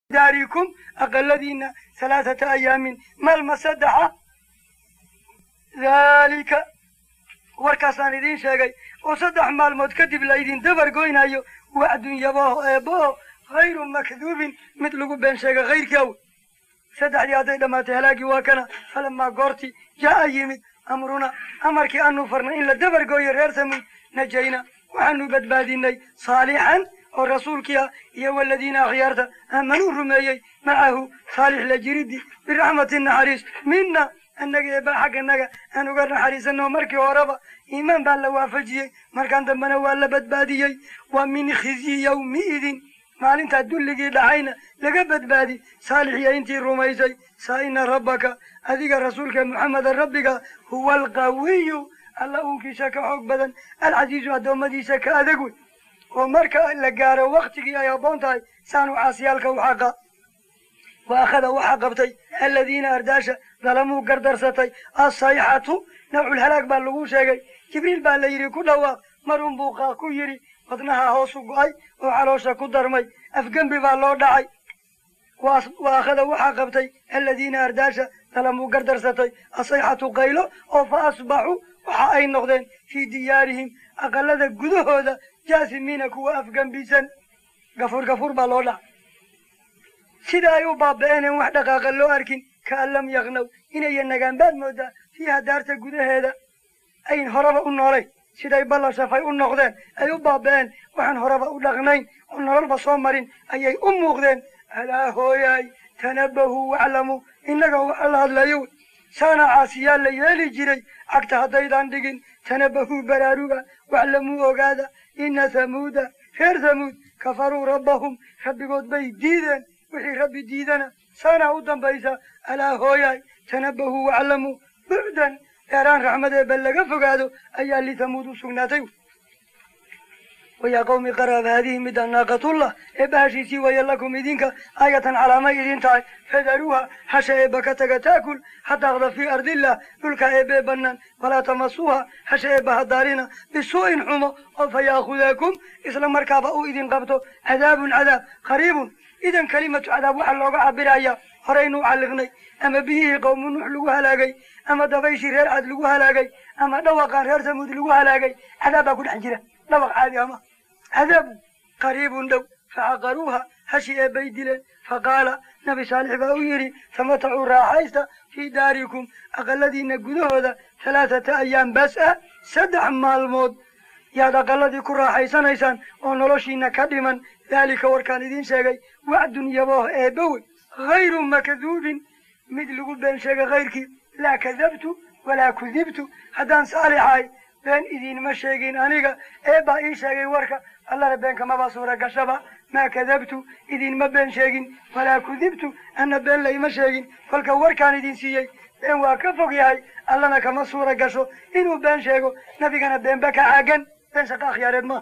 daarikum aqaladiina halaathata ayaamin maalma saddexa daalika warkaasaan idiin sheegay oo saddex maalmood kadib laydin dabar goynayo wacdun yabaho eebbaho hayru makduubin mid lagu been sheega hayrkii aw saddexdii hadday dhammaatay halaagii waa kana falamaa goorti jaa'a yimid amruna amarkii aanu farnay in la dabar gooyo reer samuud najayna waxaanu badbaadinay saalixan oo rasuulkii ah iyo waladiina akhyaarta aamanuu rumeeyey macahu saalix la jiriddi biraxmati naxariis mina annaga eebba xagganaga aan uga naxariisano markii horeba iimaan baa la waafajiyey markaan dambena waa la badbaadiyey wa min khizyi yawmiidin maalintaa dulligii dhacayna laga badbaadi saalixiya intii rumaysay saa ina rabbaka adiga rasuulka muxameda rabbiga huwa alqawiyu alla uunkiisa ka xoog badan alcasiizu addoommadiisa ka adag wey oo marka la gaaro waktigii ay habboon tahay saanu caasiyaalka u xaqa wa akhada waxaa qabtay aladiina ardaasha dalamuu gardarsatay assayxatu nawcul halaag baa lagu sheegay jibriil baa la yidhi ku dhawaaq marun buu qaaq ku yidhi wadnaha hoosu go'ay oo caloosha ku darmay afgembi baa loo dhacay wa akhada waxaa qabtay aladiina ardaasha dalamuu gardarsatay asayxatu qaylo oo fa asbaxuu waxa ay noqdeen fii diyaarihim aqalada gudahooda jaasimiina kuwa afgembisan gafuur gafuur baa loo dhacay sida ay u baaba'eeneen wax dhaqaaqa loo arkin kaan lam yaqnaw inaya nagaan baad moodaa fiiha daarta gudaheeda ayn horeba u noolayn siday balla shafay u noqdeen ay u baaba'een waxaan horeba u dhaqnayn oo nololba soo marin ayay u muuqdeen alaa hooyaay tanabahuu waclamuu innaga waxa la hadlayo wey saana caasiyaa la yeeli jiray cagta haddaydaan dhigin tanabahuu baraaruga waclamuu ogaada ina hamuuda reer hamuud kafaruu rabbahum rabbigood bay diideen wixii rabbi diidana saanaa u dambaysa alaa hooyaay tanabahuu waclamuu bucdan dheeraan raxmadeeba laga fogaado ayaa lithamuud u sugnaatay wayaa qawmi qaraab haadihi mida naaqatullah eebba hashiisii waya lakum idinka aayatan calaamay idin tahay fadaruuha hasha eebba ka taga taakul hataaqda fii ardillah dhulka eebbee bannaan walaa tamasuuha hasha eebba hadaarina bisuu'in xumo oo fa yaakhudaakum isla markaaba uu idin qabto cadaabun cadaab qariibun idan kelimatu cadaab waxaa looga cabiraya horaynu calliqnay ama biyihii qowmu nuux lagu halaagay ama dabayshii reer cad lagu halaagay ama dhawaqaan reer samuud lagu halaagay cadaab baa ku dhex jira dhawaq caadi ama cadaabu qariibun dhow facaqaruuha hashi eebbay dileen faqaala nabi saalix baa u yidhi tamatacuu raaxaysta fii daarikum aqaladiina gudahooda halaathata ayaam bas ah saddex maalmood yaad aqaladii ku raaxaysanaysaan oo noloshiina ka dhiman daalika warkaan idiin sheegay wacdun yabooh eebba wey hayru makduubin mid lagu been sheega kayrkii laa kadabtu walaa kudibtu haddaan saalixahay been idiinma sheegin aniga eebbaa ii sheegay warka allana beenka maba suura gashaba maa kadabtu idinma been sheegin walaa kudibtu anna been layma sheegin kolka warkaan idin siiyey been waa ka fog yahay allana kama suura gasho inuu been sheego nabigana beenba ka caagan been shaqa akhyaareed maaha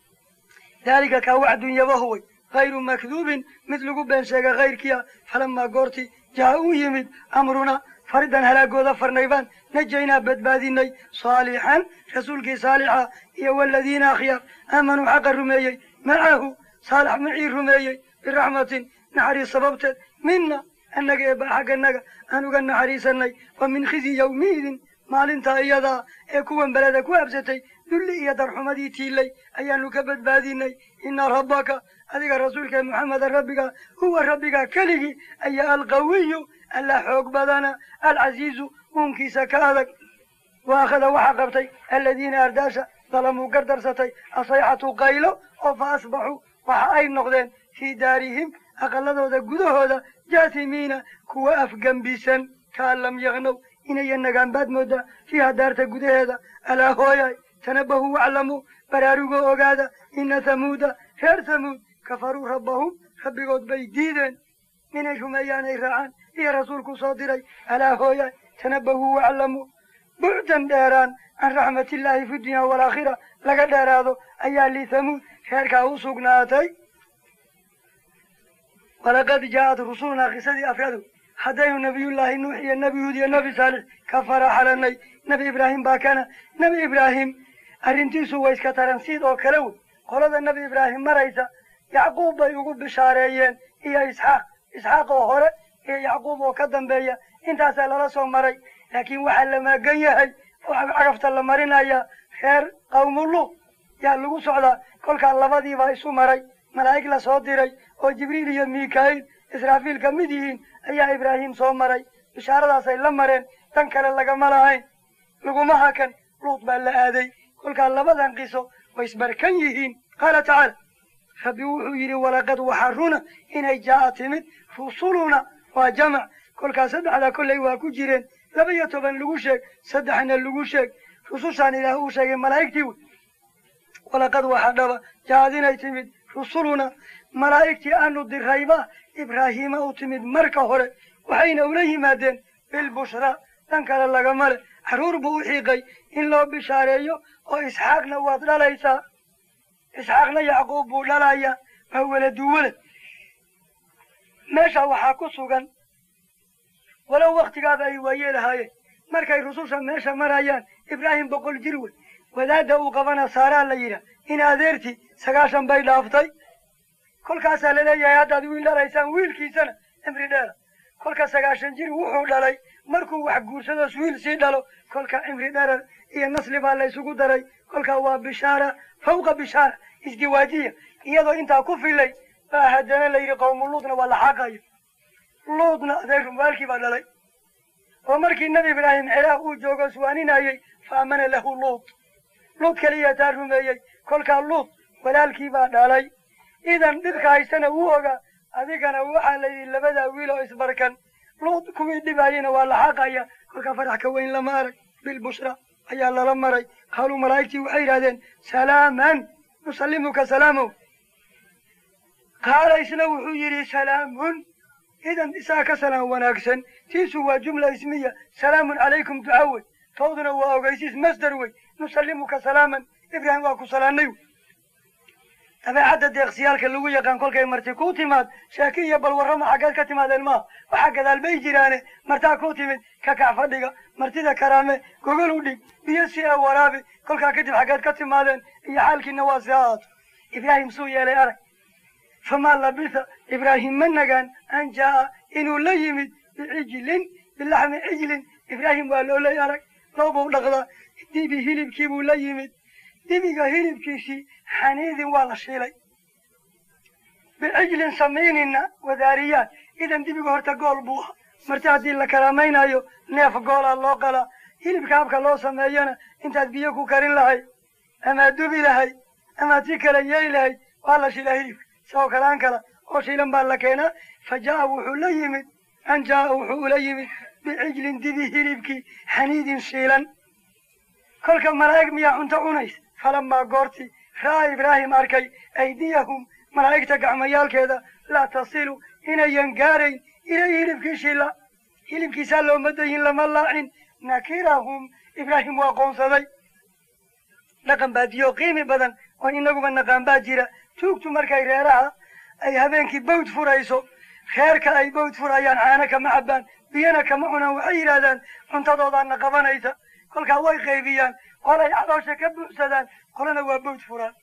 daalika kaa wacdun yabahuway hayru makduubin mid lagu been sheega kayrkiia falamaa goorti jaa uu yimid amruna faridan halaagooda farnaybaan najaynaa badbaadinay saalixan rasuulkii saalixa iyo waladiina akhyaar aamanuu xaqa rumeeyey macahu saalax macii rumeeyey biraxmatin naxariis sababteed mina annaga eebba xagganaga aan uga naxariisanay wa min khizyi yawmiidin maalintaa iyadaa ee kuwan beleda ku habsatay dulli iyo darxumadii tiilay ayaanu ka badbaadinay ina rabbaka adiga rasuulka muxameda rabbiga huwa rabbiga keligii ayaa alqawiyu alla xoog badana alcasiizu uunkiisa ka adag wa akhada waxaa qabtay aladiina ardaasha dalamuu gardarsatay asayxatu qaylo oo fa asbaxuu waxa ay noqdeen fii daarihim aqaladooda gudahooda jaasimiina kuwa afgembisan kaan lam yaqnow inaya nagaan baad moodaa fiiha daarta gudaheeda alaa hooyaay tanabahuu waclamuu baraarugoo ogaada ina hamuuda reer hamuud kafaruu rabbahum rabbigood bay diideen inay rumeeyaan ay raacaan iyo rasuulku soo diray alaa hooyaay tanabahuu waclamuu bucdan dheeraan can raxmatillaahi fi dunya waalaakhira laga dheeraado ayaa lithamuud reerkaa u sugnaatay walaqad jaaءat rusulunaa kisadii afradu haddaynu nabiyullaahi nuux iyo nebi huud iyo nebi saalix ka faraxalanay nebi ibraahim baa kana nebi ibraahim arrintiisu way iska taransiid oo kale wey qolada nebi ibraahim maraysa yacquub bay ugu bishaareeyeen iyo isxaaq isxaaq oo hore iyo yacquub oo ka dambeeya intaasaa lala soo maray laakiin waxaa la maagan yahay oo cagafta la marinaya reer qawmuluud yaa lagu socdaa kolkaa labadiibaa isu maray malaa'ig la soo diray oo jibriil iyo miika'iil israafiil ka mid yihiin ayaa ibraahim soo maray bishaaradaasay la mareen dan kale lagama lahayn laguma hakan luud baa la aaday kolkaa labadan qiso way isbarkan yihiin qaala tacaala rabbi wuxuu yidhi walaqad waxaa runa inay jaa'a timid rusuluna waa jamac kolkaa saddexdaa kolley waa ku jireen laba iyo toban lagu sheeg saddexna lagu sheeg rusushaan ilaah uu sheegay malaa'igtii wey walaqad waxaa dhaba jaaad inay timid rusuluna malaa'igtii aanu dirayba ibraahiima u timid marka hore waxayna ula yimaadeen bilbushraa dhan kale lagama le carruur buu u xiiqay in loo bishaareeyo oo isxaaqna waad dhalaysaa isxaaqna yacquub buu dhalayaa waa weladu welad meesha waxaa ku sugan walow waktigaaba ay waayeelahaayeen markay rususha meesha marayaan ibraahim boqol jir wey wadaadda uu qabana saaraa la yidhaah in adeertii sagaashan bay dhaaftay kolkaasaa laleeyahay haddaad wiil dhalaysaan wiilkiisana cimri dheera kolka sagaashan jir wuxuu dhalay markuu wax guursadoos wiil sii dhalo kolka cimri dherer iyo nasli baa la ysugu daray kolka waa bishaara fawqa bishaara isdiwaajiya iyadoo intaa ku filay baa haddana la yidhi qawmu luudna waa la xaaqayo luudna adeer rumaalkii baa dhalay oo markii nebi ibraahim ciraaq uu joogo suwaaninayey fa amana lahu luud luud keliya taa rumeeyey kolkaa luud walaalkii baa dhalay idan dhibka haystana wuu ogaa adigana waxaa la yidhi labadaa wiil oo isbarkan luud kuwii dhibaayeyna waa la xaaqaya kolkaa farax ka weyn lama arag bilbushra ayaa lala maray qaaluu malaa'igtii waxay yidhahdeen salaaman nusallimuka salaamow qaala isna wuxuu yidhi salaamun idan isaa ka salaam wanaagsan tiisu waa jumla ismiya salaamun calaykum duca wey towduna waa ogeysiis masder wey nusallimuka salaaman ibraahim waa ku salaanay wey dabeecadda deeqsiyaalka lagu yaqaan kolkay marti ku timaad sheeki iyo balwarrama xaggeed ka timaadeen maaha waxaa gadaal bay jiraane martaa ku timid ka kac fadhiga martida karaame gogol u dhig biyo si ee waraabi kolkaa kadib xaggeed ka timaadeen iyo xaalkiina waa si ahaato ibraahim suu yeelay arag famaa labisa ibraahim ma nagaan an jaa'a inuu la yimid bicijlin bilaxmi cijlin ibraahim waa loolay arag loobuu dhaqdaa dibi hilibkii buu la yimid dibiga hilibkiisii xaniidin waa la shiilay bicijlin samiinina wadaariyaad idan dibiga horta gool buu aha marti haddii la karaamaynayo neef goolaa loo qalaa hilibka habka loo sameeyana intaad biyo ku karin lahayd amaad dubi lahayd amaad si kala yeeli lahayd waa la shilaa hilibka isagoo kalaan kala oo shiilan baa la keenaa fa jaa'a wuxuu la yimid an jaa'a wuxuu ula yimid bicijlin dibi hilibkii xaniidin shiilan kolka malaa'ig miyaa cunto cunaysa falamaa goortii ra'aa ibraahim arkay aydiyahum malaa'igta gacmayaalkeeda laa tasilu inayan gaarayn ilay hilibkii shila hilibkiisaa looma dayin lama laacin nakirahum ibraahim waa qoonsaday dhaqan baadiyo qiimi badan oo inaguba naqaan baa jira tuugtu markay reeraha ay habeenkii bawd furayso reerka ay bawd furayaan caano kama cabbaan biyana kama cunaan waxay yidhahdaan cuntadoodaana qabanaysa kolkaa way qaybiyaan qolay caloosha ka buuxsadaan qolana waa bawd furaan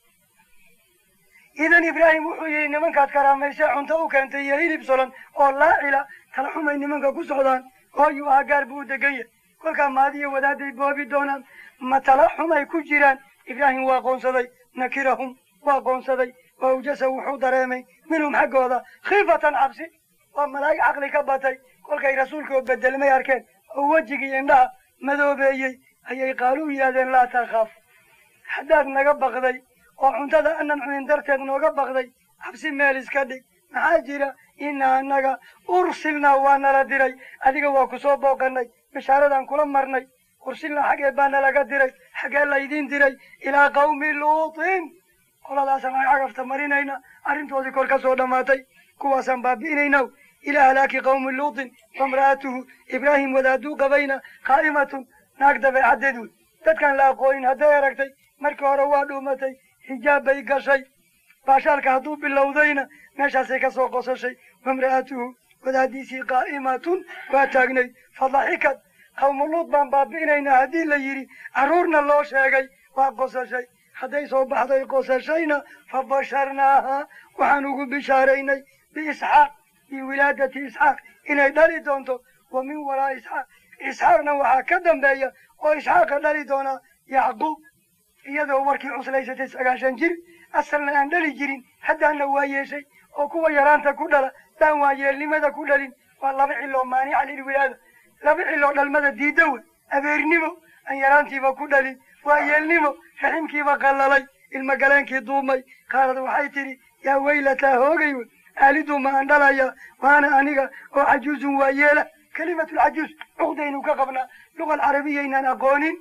idan ibraahim wuxuu yidhi nimankaad karaamaysee cunto u keentay iyo hilib solan oo laacila tala xumay nimanka ku socdaan hooyuu ahaa gaar buu u degan yahay kolkaa maadiyo wadaaday boobi doonaan ma tala xumay ku jiraan ibraahim waa qoonsaday nakirahum waa qoonsaday waa ujasa wuxuu dareemay minhum xaggooda khiifatan cabsi waa malaa'ig caqli ka batay kolkay rasuulkoo bedelmay arkeen oo wejigii indhaha madoobeeyey ayay qaalu yidhahdeen laa takhaaf haddaad naga baqday oo cuntada anan cunin darteed nooga baqday cabsi meel iska dhig maxaa jira inaa annaga ursilnaa waa nala diray adiga waa ku soo booqanay bishaaradan kula marnay ursilnaa xaggee baa nalaga diray xaggee laydiin diray ilaa qawmi luutin qoladaasaan aan cagafta marinayna arrintoodii kor ka soo dhammaatay kuwaasaan baabi'inayna ilaa halaaki qawmi luutin wamra'atuhu ibraahim wadaaduu qabayna qaa'imatun naag dabeecaddeed wey dadkaan la aqoonin hadday aragtay markii hore waa dhuumatay xijaab bay gashay baashaalka hadduu bilowdayna meeshaasay ka soo qosashay wamra'atuhu wadaadiisii qaa'imatun waa taagnayd fadaxikad qawmuluud baan baabi'inaynaa haddii la yidhi carruurna loo sheegay waa qosashay hadday soo baxday qosashayna fa basharnaaha waxaan ugu bishaaraynay biisxaaq biwilaadati isxaaq inay dhali doonto wa min waraa isxaaq isxaaqna waxaa ka dambeeya oo isxaaqa dhali doonaa yacquub iyadoo markii cuslaysatay sagaashan jir asalna aan dhali jirin haddaana waa yeeshay oo kuwa yaraanta ku dhala daan waa yeelnimada ku dhalin waa laba ciloo maanica lilwilaada laba ciloo dhalmada diidda wey abeernimo aan yaraantiiba ku dhalin waa yeelnimo raximkiiba qallalay ilmagaleenkii duumay qaalad waxay tidhi yaa weylataa hoogay wey aalidu ma aan dhalaya waana aniga oo cajuuzun waa yeela kelimatulcajuuz cuqdaynu ka qabnaa luga alcarabiyaynaan aqoonin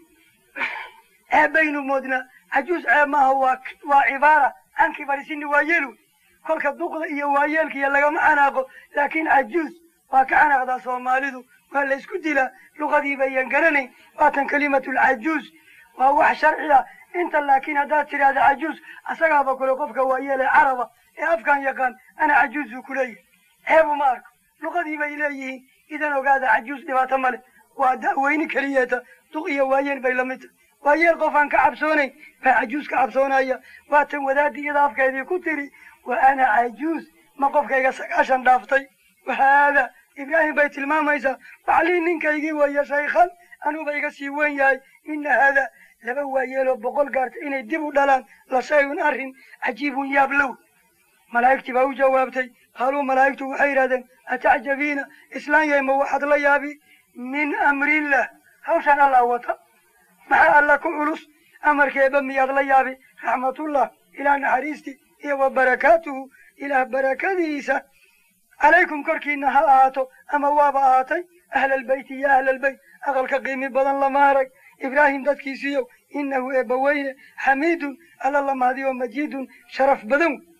ceebbaynu moodnaa cajuuz ceeb maaha waa waa cibaara can kibarisini waa yeel wey kolka duqda iyo waayeelkiiyo lagama xanaaqo laakiin cajuuz waa ka xanaaqdaa soomaalidu waa la isku dilaa luqadiiba iyan garanayn waatan kelimatulcajuuz waa wax sharci ah inta laakiin haddaad tidhaahda cajuuz asagaaba kule qofka waayeele caraba ee afkan yaqaan ana cajuuzu ku leeyahay ceebu ma arko luqadii bay leeyihiin idan ogaada cajuuz dhibaato male waa da'weyni keliyeeta duq iyo waayeel bay lamid tahay waayeel qof aan ka cabsoonayn baa cajuuz ka cabsoonaya waatan wadaadii iyada afkeedii ku tiri wa ana cajuuz ma qofkayga sagaashan dhaaftay wahaada ibraahim bay tilmaamaysaa waxlii ninkaygii weeye shaykhan anuuba iga sii wen yahay ina haada laba waayeeloo boqol gaarta inay dib u dhalaan la shayun arrin cajiibun yaab low malaa'igtii baa u jawaabtay qaaluu malaa'igtu waxay yidhahdeen atacjabiina islaan yahay ma waxaad la yaabi min amrillah hawshaan allah wata maxaa alla ku culus amarkeeba miyaad la yaabi raxmatullah ilaah naxariistii iyo wa barakaatuhu ilaah barakadiisa calaykum korkiina ha ahaato ama waaba ahaatay ahlalbeyti ya ahlalbeyt aqalka qiimi badan lama arag ibraahim dadkiisiiyow inahu eebbaweyne xamiidun alla la mahdiyo majiidun sharaf badan wey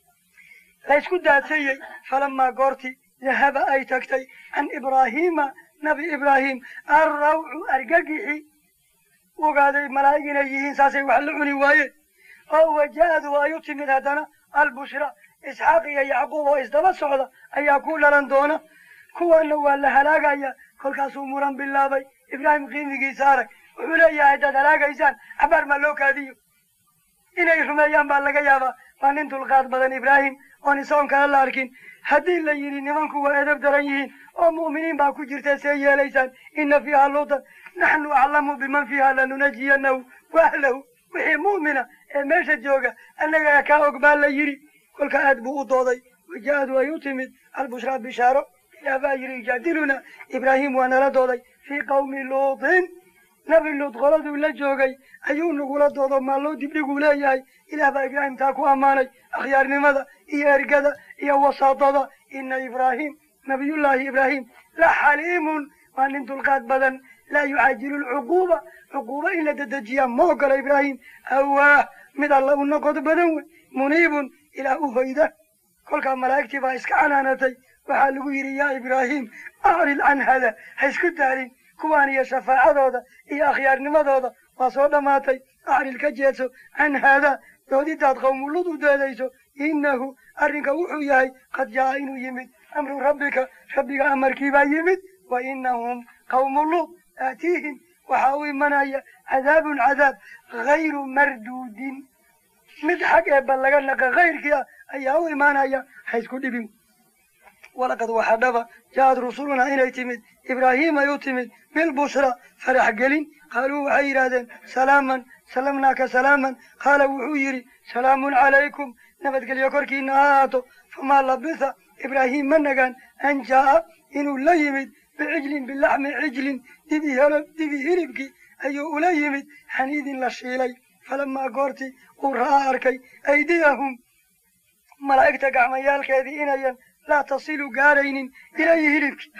la ysku daadsayey falamaa goorti dahaba ay tagtay can ibraahiima nabi ibraahim arrawcu argagixi ogaaday malaa'ig inay yihiin saasay wax la cuni waayeen oo waja-adu ay u timid haddana albushra isxaaq iyo yacquub oo isdaba socda ayaa ku dhalan doona kuwana waa la halaagaya kolkaasuu muran bilaabay ibraahim qiimigiisa arag wuxuu leeyahay haddaad halaagaysaan cabaar maa loo kaadiyo inay rumeeyaan baa laga yaabaa waa nin dulqaad badan ibraahim oon isagoon kale la arkin haddii la yidhi nimanku waa edab daran yihiin oo mu'miniin baa ku jirta see yeelaysaan ina fiiha luutan naxnu aclamu biman fiiha lanunajiyanahu waahlahu wixii mu'mina ee meesha jooga annagaa kaa og baa la yidhi kolka aad buu u dooday waja-adu ay u timid albushraa bishaaro ilaah baa yidhi yujaadiluna ibraahim waa nala dooday fii qawmi luutin nabi luud qoladuu la joogay ayuu nagula doodo maalloo dibdhiguu leeyahay ilaah baa ibraahim taa ku ammaanay akhyaarnimada iyo ergada iyo wasaadada ina ibraahim nabiyullaahi ibraahim la xaliimun waa nin dulqaad badan laa yucaajilu lcuquuba cuquuba in la dedejiyaa ma ogola ibraahim awaah mid alla u noqod badan wey muniibun ilaah u hoyda kolkaa malaa'igtii baa iska canaanatay waxaa lagu yidhi yaa ibraahim acrid can hada ha isku daalin kuwaan iyo shafaacadooda iyo akhyaarnimadooda waa soo dhammaatay acrid ka jeedso can haadaa doodidaad qawmulud u deedayso innahu arrinka wuxuu yahay qad jaa'a inuu yimid amru rabbika rabbiga amarkiibaa yimid wa inahum qawmuluud aatiihim waxaa u imanaya cadaabun cadaab hayru marduudin mid xag eebba laga naqa kayrkii ah ayaa u imaanaya ha isku dhibin walaqad waxaa dhaba ja'ad rusulunaa inay timid ibraahiimay u timid bilbushra farax gelin qaaluu waxay yidhaahdeen salaaman salamnaaka salaaman qaala wuxuu yidhi salaamun calaykum nabadgelyo korkiina ha ahaato famaa labitha ibraahim ma nagaan an jaa'a inuu la yimid bicijlin bilaxmi cijlin dibi helo dibi hilibkii ayuu ula yimid xaniidin la shiilay falamaa goortii uu ra'aa arkay aydiyahum malaa'igta gacmayaalkeedii inayan laa tasilu gaaraynin ilayhi hilibkii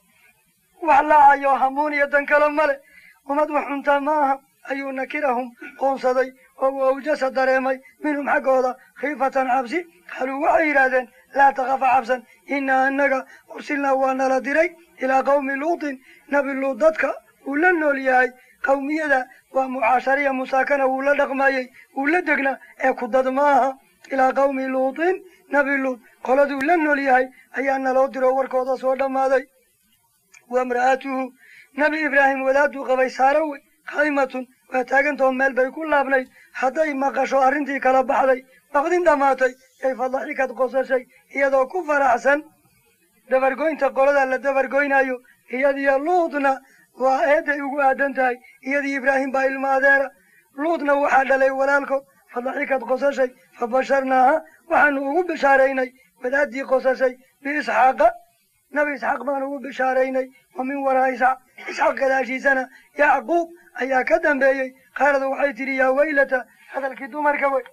wax laacayo hamuun iyo dan kale male ummad wax cuntaa ma aha ayuu nakirahum qoonsaday oo uu awjasa dareemay minhum xaggooda khiifatan cabsi qaaluu waxay yidhaahdeen laa takafa cabsan inaa annaga ursilnaa waa nala diray ilaa qawmi luutin nabi luud dadka uu la nool yahay qawmiyada waa mucaashariya musaakana wuu la dhaqmayey wuu la degnaa ee ku dad ma aha ilaa qawmi luutin nabi luud qoladuu la nool yahay ayaa naloo diro warkooda soo dhammaaday wa imra'atuhu nabi ibraahim wadaaduu qabay saaro wey qaa'imatun waa taagantoo meel bay ku laabnayd hadday maqasho arrintii kala baxday baqdin dhammaatay yay fadaxikad qosashay iyadoo ku faraxsan dabargoynta qolada la dabargoynayo iyadiyo luudna waa eeday ugu aadan tahay iyadii ibraahim baa ilma adeera luudna waxaa dhalay walaalkood fadaxikad qosashay fabasharnaaha waxaanu ugu bishaaraynay wadaadii qosashay biisxaaqa nabi isxaaq baanu ugu bishaaraynay wa min waraa isxaaq isxaaq gadaashiisana yacquub ayaa ka dambeeyey qaarada waxay tidhi yaa waylata hadalkii dumarka wey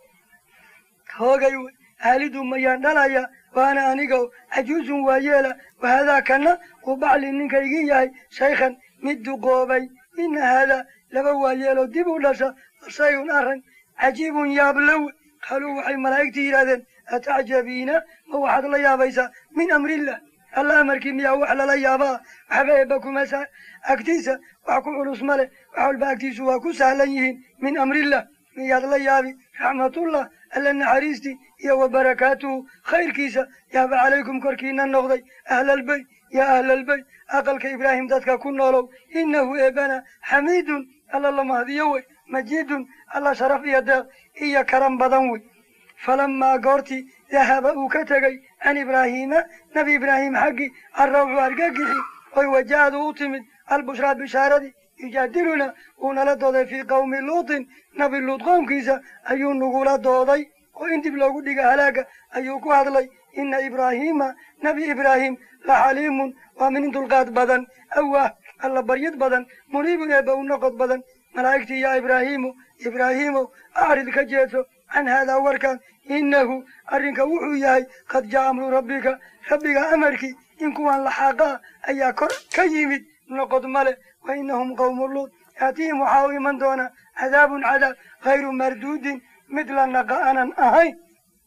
hoogay wey aalidu mayaan dhalaya waana aniga cajuusun waa yeela wahadaa kana uu bacli ninkaygii yahay shaykhan mid duqoobay ina haadaa laba waa yeelo dib u dhasha shayun arran cajiibun yaablowe qaaluu waxay malaa'igtii yidhahdeen atacjabiina ma waxaad la yaabaysaa min amrillah alla amarkii miyaa wax lala yaabaa waxba eebba kuma sa agtiisa wax ku culus ma leh wax walba agtiisu waa ku sahlan yihiin min amrillah miyaad la yaabi raxmatullah alla naxariistii iyo wa barakaatuhu khayrkiisa yaaba calaykum korkiina noqday ahlalbeyt yaa ahlalbeyt aqalka ibraahim dadka ku noolow innahu eebana xamiidun alla la mahdiyo wey majiidun alla sharaf iyo deeq iyo karan badan wey falamaa goortii dahaba uu ka tegey can ibraahiima nebi ibraahim xaggii arrawxu argagixi oy wajahadu u timid albushraa bishaaradii yujaadiluna uu nala dooday fii qawmi luutin nabi luut qoomkiisa ayuu nagula dooday oo in dib loogu dhiga halaaga ayuu ku hadlay ina ibraahiima nebi ibraahim la xaliimun waa min dulqaad badan awaah alla baryid badan muniibun eebba u noqod badan malaa'igtii yaa ibraahiimu ibraahiimow acrid ka jeedso can haadaa warkan innahu arrinka wuxuu yahay qad jaa amru rabbika rabbiga amarkii in kuwan laxaaqaa ayaa kor ka yimid noqod male wa inahum qawmu luud yaatihim waxaa u iman doona cadaabun cadaab hayru marduudin mid la naqa aanan ahayn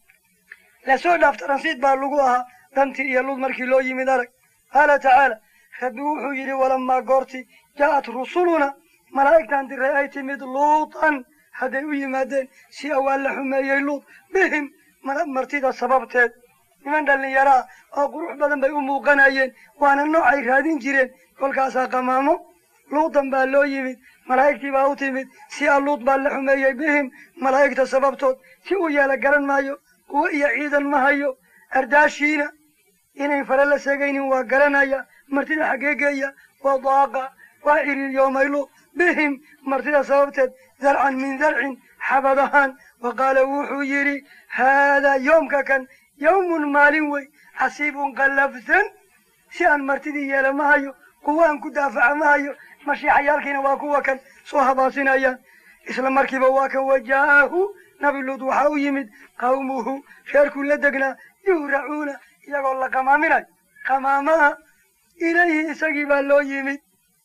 lasoo dhaaf taransiid baa lagu ahaa dantii iyo luud markii loo yimid arag qaala tacaala rabbi wuxuu yidhi walamaa goortii jaa'at rusuluna malaa'igtan diray ay timid luutan hadday u yimaadeen si awaan la xumeeyey luud bihim martida sababteed niman dhallinyaraa oo qurux badan bay u muuqanayeen waana noocay raadin jireen kolkaasaa qamaamo luudan baa loo yimid malaa'igtii baa u timid si a luud baa la xumeeyey bihim malaa'igta sababtood si uu yeela garan maayo kuwo iyo ciidan ma hayo ardaashiina inayn fare la segaynin waa garanaya martida xaggee geeya waa daaqa waa ciriiryoomay luud bihim martida sababteed zarcan min zarcin xabad ahaan wa qaala wuxuu yidhi haadaa yoomka kan yawmun maalin wey xasiibun qallafsan si aan martidii yeela ma hayo kuwo aan ku daafaca ma hayo mashiixayaalkiina waa kuwa kan soo habaasinayaan isla markiiba waa kan wajaahu nabi luud waxaa u yimid qawmuhu reerkuu la degnaa yuhracuuna iyagoo la qamaaminayo qamaamaha ilayhi isagii baa loo yimid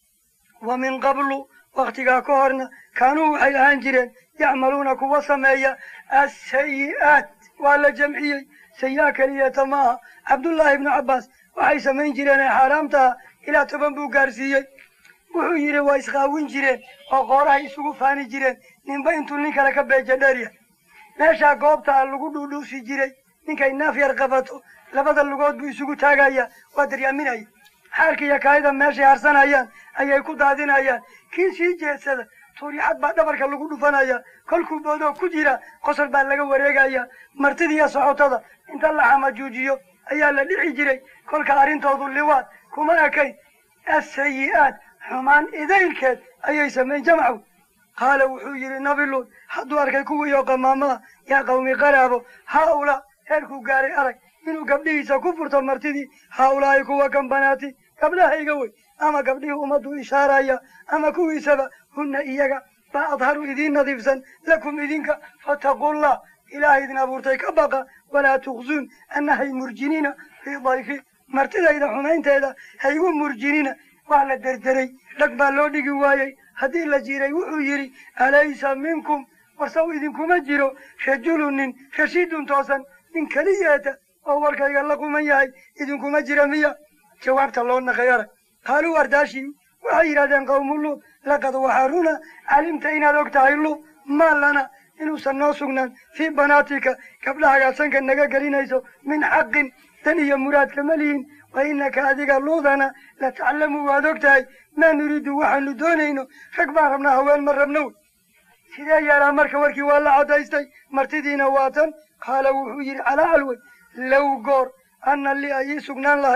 wa min qablu waktigaa ka horna kaanuu waxay ahaan jireen yacmaluuna kuwa sameeya asayi'aat waa la jamciyey sayi-a keliyata maaha cabdullaahi ibnu cabbaas waxay samayn jireen ee xaaraamtaha ilaa toban buu gaarsiiyey wuxuu yidhi waa isqaawin jireen oo qoorahay isugu faani jireen ninba intuu nin kale ka beeja dheerya meeshaa goobtaa lagu dhuudhuusi jiray ninkay naaf yar qabato labada lugood buu isugu taagaya waa daryaaminaya xaalka iyo kaayida meeshay harsanayaan ayay ku daadinayaan kii sii jeedsada tuuryaxad baa dhabarka lagu dhufanaya kolkuu boodoo ku jira qosol baa laga wareegaya martidiiyo socotada inta la xamajuujiyo ayaa la dhici jiray kolka arrintoodu liwaad kuma ekayn asayi'aat xumaan idaylkeed ayay samayn jamcu qaala wuxuu yidhi nabi luud hadduu arkay kuwiioo qamaamaha yaa qawmi qaraabo haa-ulaa heerkuu gaaray arag inuu gabdhihiisa ku furto martidii haa-ulaahi kuwa gambanaati gabdhahayga wey ama gabdhihii ummaddu ishaaraya ama kuwiisaba hunna iyaga baa adharu idiin nadiifsan lakum idinka fattaqullah ilaah idin abuurtay ka baqa walaa tukhsuun annahay murjinina fii dayfi martidayda xumaynteeda haygu murjinina waa la derderay dhag baa loo dhigi waayey haddii la jiray wuxuu yidhi alaysa minkum warsaw idinkuma jiro rajulun nin rashiidun toosan nin keliyeeta oo warkayga la quman yahay idinkuma jira miya jawaabta loo naqay arag qaaluu ardaashii waxay yidhahdeen qawmu luud laqad waxaa runa calimta inaad og tahay luud maa lana inuusan noo sugnaan fii banaatika gabdhahagaa sanka naga gelinayso min xaqin dan iyo muraadka ma lihin wa inaka adiga luudana la taclamu waad og tahay maa nuriidu waxaanu doonayno rag baan rabnaa haween ma rabno sidee yeelaa marka warkii waa la caddaystay martidiina waa tan qaala wuxuu yidhi calaa calwey low goor anna li ay ii sugnaan lahayd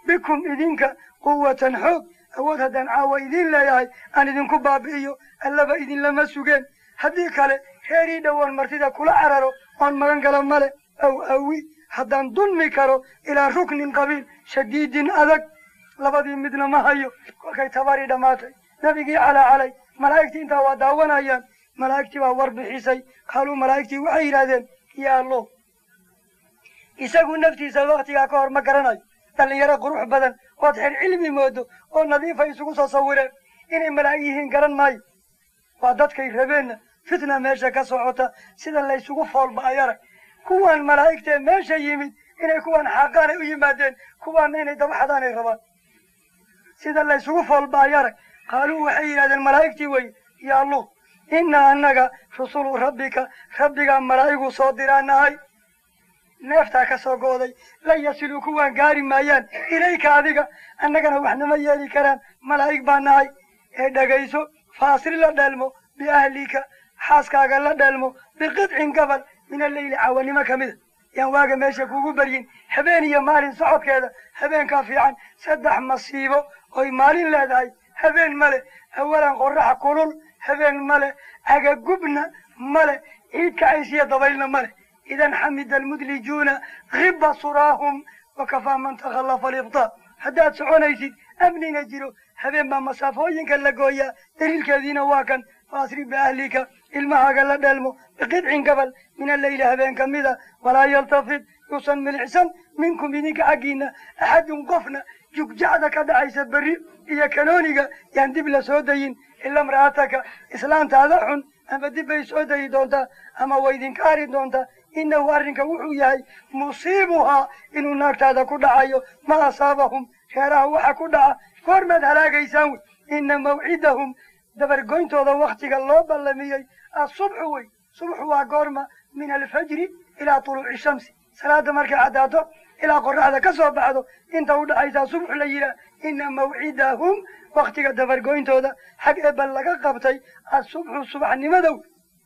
bikum idinka quwatan xoog awood haddaan caawa idiin leeyahay aan idinku baabi'iyo allaba idinlama sugeen haddii kale reerii dhowoon martida kula cararo oon magan gala male aw awi haddaan dulmi karo ilaa ruknin qabiil shadiidin adag labadii midna ma hayo kolkay tabarii dhammaatay nabigii calaa calay malaa'igtii intaa waa daawanayaan malaa'igtii baa war bixisay qaaluu malaa'igtii waxay yidhahdeen yaa allo isagu naftiisa waktigaa ka hor ma garanayo dhallinyaro qurux badan ood xer cilmi moodo oo nadiifa isugu soo sawireen inay malaa'ig yihiin garan maayo waa dadkay rabeenna fitna meesha ka socota sida laysugu foolba'ay arag kuwan malaa'igtee meesha yimid inay kuwan xaqaanay u yimaadeen kuwaanna inay daba xadaanay rabaan sida laysugu foolba'ay arag qaaluu waxay yidhahdeen malaa'igtii wey yaa luud inna annaga rusulu rabbika rabbigaa malaa'igu soo diraanahay neeftaa ka soo go'day lan yasiluu kuwaan gaari maayaan ilayka adiga annagana waxnama yeeli karaan malaa'ig baa nahay ee dhegayso faasri la dheelmo biahlika xaaskaaga la dheelmo biqidcin gabal min alleyli cawanimo ka mida yaan waaga meesha kugu baryin habeen iyo maalin socodkeeda habeenkaa fiican saddex masiibo oy maalin leedahay habeen male awalan qoraxa kulul habeen male cagagubna male ciid kacaysiya dabaylna male idan xamida almudlijuuna kiba suraahum wakafaa man takhallafa alibtaa haddaad soconaysid amnina jiro habeen baa masaafooyinka la gooyaa daliilkeediina waa kan faasri biahlika ilmahaaga la dheelmo biqidcin gabal min alleyli habeen ka mida walaa yaltafid yuusan milicsan minkum idinka xaggiina axadun qofna jugjacda ka dhacaysa berri iyo kanooniga yaan dib la soo dayin ila imra'ataka islaantaada xun ama dib bay soo dayi doontaa ama way idinka ari doontaa innahu arrinka wuxuu yahay musiibuhaa inuu naagtaada ku dhacayo ma asaabahum reeraha waxa ku dhaca goormaad halaagaysaan wey ina mawcidahum dabargoyntooda waktiga loo ballamiyey asubxu wey subxu waa goorma min alfajri ilaa tuluuci shamsi salaada markay caddaato ilaa qoraxda ka soo baxdo inta u dhaxaysaa subxu la yidhaah ina mawcidahum waktiga dabargoyntooda xag ebal laga qabtay asubxu subaxnimadow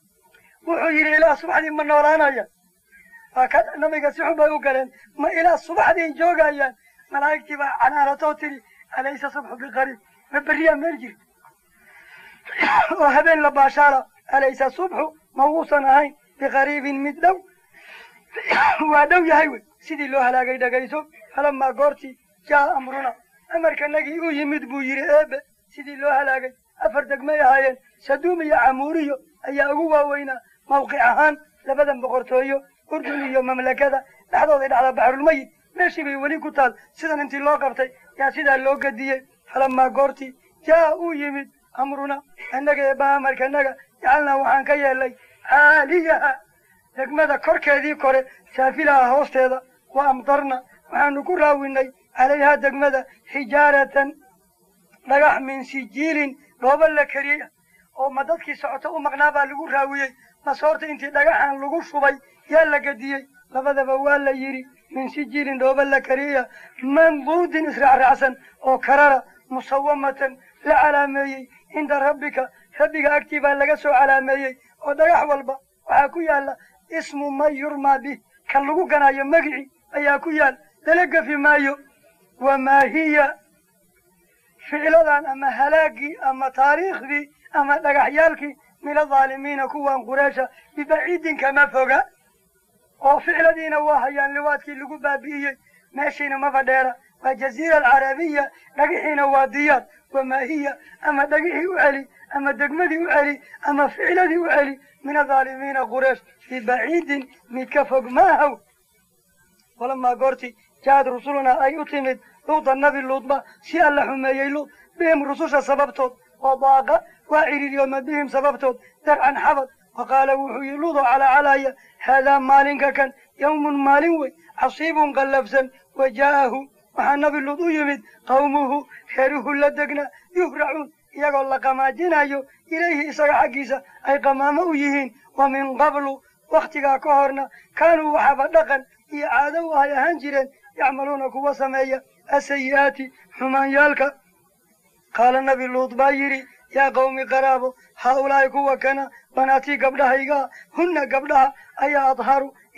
wuxuu yidhi ilaa subaxdii ma noolaanaya waa ka nabiga si xun bay u galeen ma ilaa subaxdii joogayaan malaa'igtii baa canaanatoo tidhi alaysa subxu biqariib ma berriyaa meel jiri oo habeen la baashaala alaysa subxu ma wuusan ahayn biqariibin mid dhow waa dhow yahay wey sidii loo halaagay dhagayso falamaa goortii jaa amruna amarkanagii u yimid buu yidhi eebe sidii loo halaagay afar degmay ahaayeen saduum iyo camuuriyo ayaa ugu waaweynaa mawqic ahaan labadan boqortooyo urdun iyo mamlakada dhexdooday dhacdaa baxrulmayid meeshii bay weli ku taal sidan intii loo qabtay yaa sidaa loo gadiyey falamaa goortii jaa uu yimid amruna annaga eebba amarkanaga jacalnaa waxaan ka yeelnay caaliyaha degmada korkeedii kore saafilaha hoosteeda wa amtarna waxaanu ku raawinay calayhaa degmada xijaaratan dhagax min sijiilin dhooba la kariyey oo ma dadkii socoto u maqnaa baa lagu raawiyey masoorta intii dhagaxan lagu shubay yaa la gediyey labadaba waa la yidhi min sijiilin dhooba la kariya manduudin israacraacsan oo karara musawamatan la calaameeyey cinda rabbika rabbiga agtii baa laga soo calaameeyey oo dhagax walba waxaa ku yaalla ismu man yurmaa bih kan lagu ganaayo magici ayaa ku yaal lala gafi maayo wamaa hiya ficladan ama halaagii ama taariikhdii ama dhagaxyaalkii min adaalimiina kuwan qureesha bibaciidin kama foga oo ficladiina waa hayaan liwaadkii lagu baabi'iyey meeshiina maba dheera waa jaziira alcarabiya dhagaxiina waa diyaad wamaa hiya ama dhagixii u celi ama degmadii u celi ama ficladii u celi min adaalimiina qureesh bibaciidin mid ka fog maahaw walamaa goortii jahad rusulunaa ay u timid luuda nabi luudba si alla xumeeyey luud bihim rususha sababtood oo daaqa waa ciriiryooma bihim sababtood darcan xabad wa qaala wuxuu yihi luudoo calacalaya haadaa maalinka kan yawmun maalin wey casiibun qallafsan wa jaa'ahu waxaa nabi luud u yimid qawmuhu reeruhu la degna yuhracuun iyagoo la qamaajinayo ilayhi isaga xaggiisa ay qamaamo u yihiin wa min qablu wakhtigaa ka horna kaanuu waxaaba dhaqan iyo caado u ay ahaan jireen yacmaluuna kuwa sameeya asayi'aati xumaanyaalka qaala nabi luud baa yidhi yaa qawmi qaraabo haa ulaahi kuwa kana banaatii gabdhahaygaa hunna gabdhaha ayaa adharu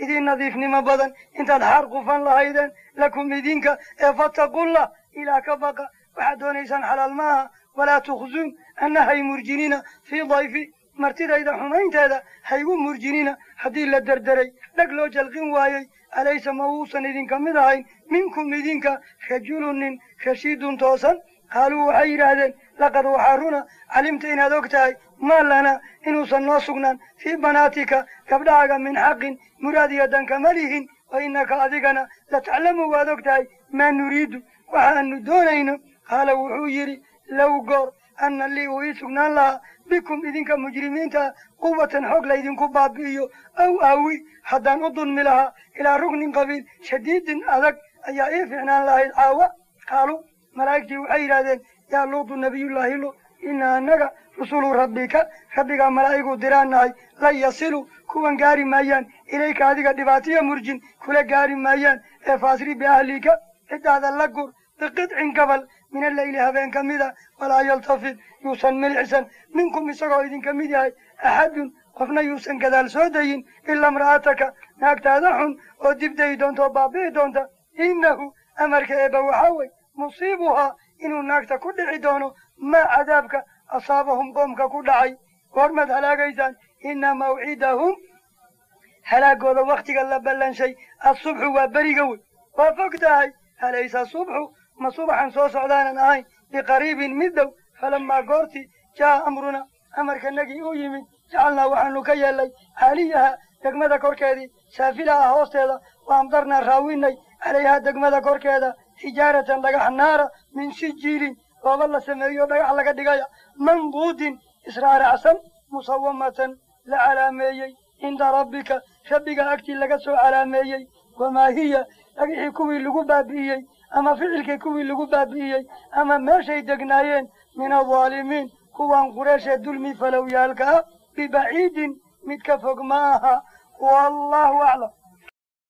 idiin nadiifnimo badan intaad xaar qufan lahaydeen lakum idinka ee fattaqullah ilaa ka baqa waxaad doonaysaan xalaal maaha walaa tukhzuun anna hay murjinina fii dayfi martidayda xumaynteeda haygu murjinina haddii la derderay dhag loo jalqin waayey alaysa ma uusan idinka mid ahayn minkum idinka rajulun nin rashiidun toosan qaaluu waxay yidhaahdeen laqad waxaa runa calimta inaad og tahay maa lana inuusan noo sugnaan fii banaatika gabdhahaaga min xaqin muraad iyo danka ma lihin wa innaka adigana lataclamu waad og tahay maa nuriidu waxaanu doonayno qaala wuxuu yidhi low goor anna lii uu ii sugnaan lahaa bikum idinka mujrimiinta quwatan xoog laydinku baabi'iyo aw aawi haddaan u dulmi lahaa ilaa rugnin qabiil shadiidin adag ayaa ii fiicnaan lahayd caawa qaalu malaa'igtii waxay yidhahdeen yaa luudu nabiyullaahi lu inna annaga rusulu rabbika rabbigaa malaa'igu diraan nahay lan yasilu kuwan gaari maayaan ilayka adiga dhibaatiyo murjin kula gaari maayaan ee faasri biahlika ciddaada la gur biqidcin gabal min alleyli habeen ka mida walaa yaltafid yuusan milixsan minkum isagoo idinka mid yahay axadun qofna yuusan gadaal soo dayin ilaa imra'ataka naagtaada xun oo dibdayi doonta oo baabi'i doonta innahu amarka eeba waxaa wey musiibuhaa inuu naagta ku dhici doono maa cadaabka asaabahum qoomka ku dhacay goormaad halaagaysaan ina mawcidahum halaagooda wakhtiga la ballanshay asubxu waa beriga wey waa fog tahay alaysa subxu ma subaxan soo socdaanan ahayn biqariibin mid dhow falamaa goortii jaa amruna amarkanagii u yimid jacalnaa waxaanu ka yeelnay caaliyaha degmada korkeedii saafilaha hoosteeda wa amdarnaa raawinay calayhaa degmada korkeeda xijaaratan dhagax naara min sijiilin gooba la sameeyo dhagax laga dhigaya manduudin israaracsan musawamatan la calaameeyey cinda rabbika rabbiga agtii laga soo calaameeyey wamaa hiya dhagixii kuwii lagu baabi'iyey ama ficilkii kuwii lagu baabi'iyey ama meeshay degnaayeen min aldaalimiin kuwan qureeshee dulmi falowyaalka ah bibaciidin mid ka fog ma aha wallahu aclam